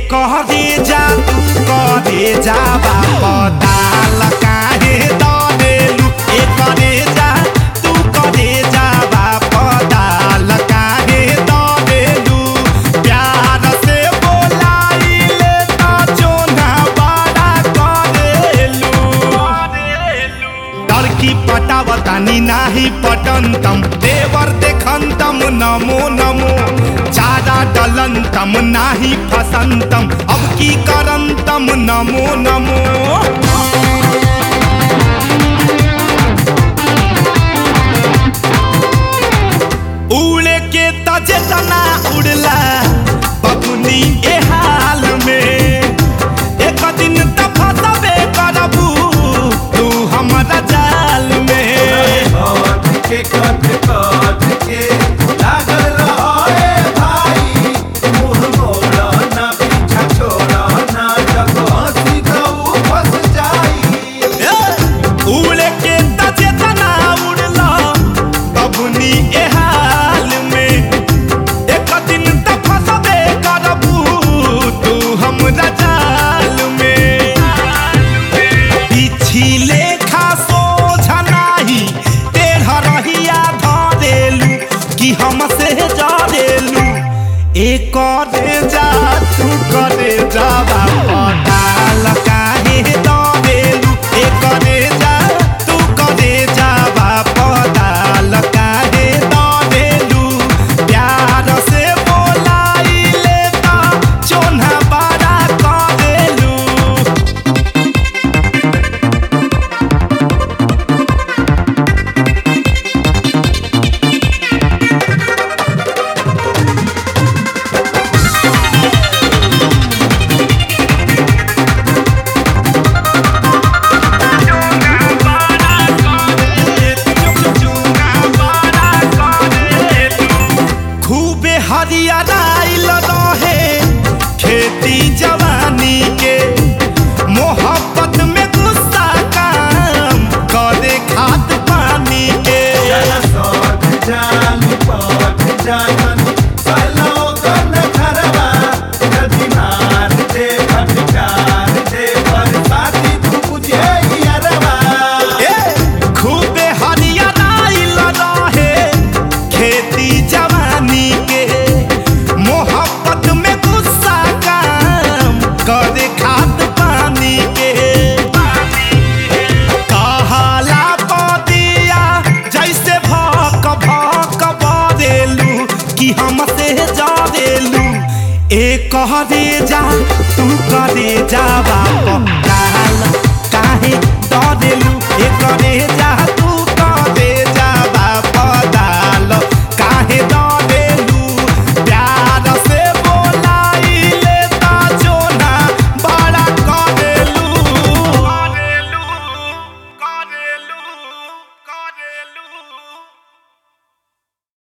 करे जा तू करे जा बापदाल काहे दरेलू ए करे जा तू करे जा बापदाल काहे दरेलू प्यार से बोलाइले त जोना बड़ा करेलू टर्की पटावतानी नाही पटंतम देवर देखंतम नमो नमो चारा डलंतम नाही फसंतम अब की करंतम नमो नमो उड़े के तजे तना उड़ला बबुनी ए हाल में एक दिन त फसबे करबू तू हमारा जाल में कट के कट कट के लागल रहे भाई मुंह मोड़ा ना पीछा छोड़ा ना जब हंसी गऊ फंस जाई उड़े के तजे तना उड़ला बबुनी ए हाल में एक दिन त फसबे करबू तू हमरा जाल में पिछिले खासो झनाही टेढ़ रहिया धरेलू कि हमसे जरेलू ए करे जा तू करे जा पटाल काहे दरेलू ए करे जा तू करे जा पटाल काहे दरेलू प्यार से बोलाइले त चोन्हा बड़ा करेलू खूबे हरियाईल रहे खेती जवानी के मोहब्बत में गुस्सा काम करे खाद पानी के जरा सौठ जान पौठ जान सलो कन खरवा नदी मार दे फटकार दे बरसाती तू बुझे यारवा ए, खूबे हरियाईल रहे खेती जवानी के मोहब्बत में गुस्सा काम करे खाद पानी के कहाला पदिया जैसे भक भक बरेलू कि हमसे जरेलू ए करे जा तू करे जा बाप काल काहे डरेलू ए करे जा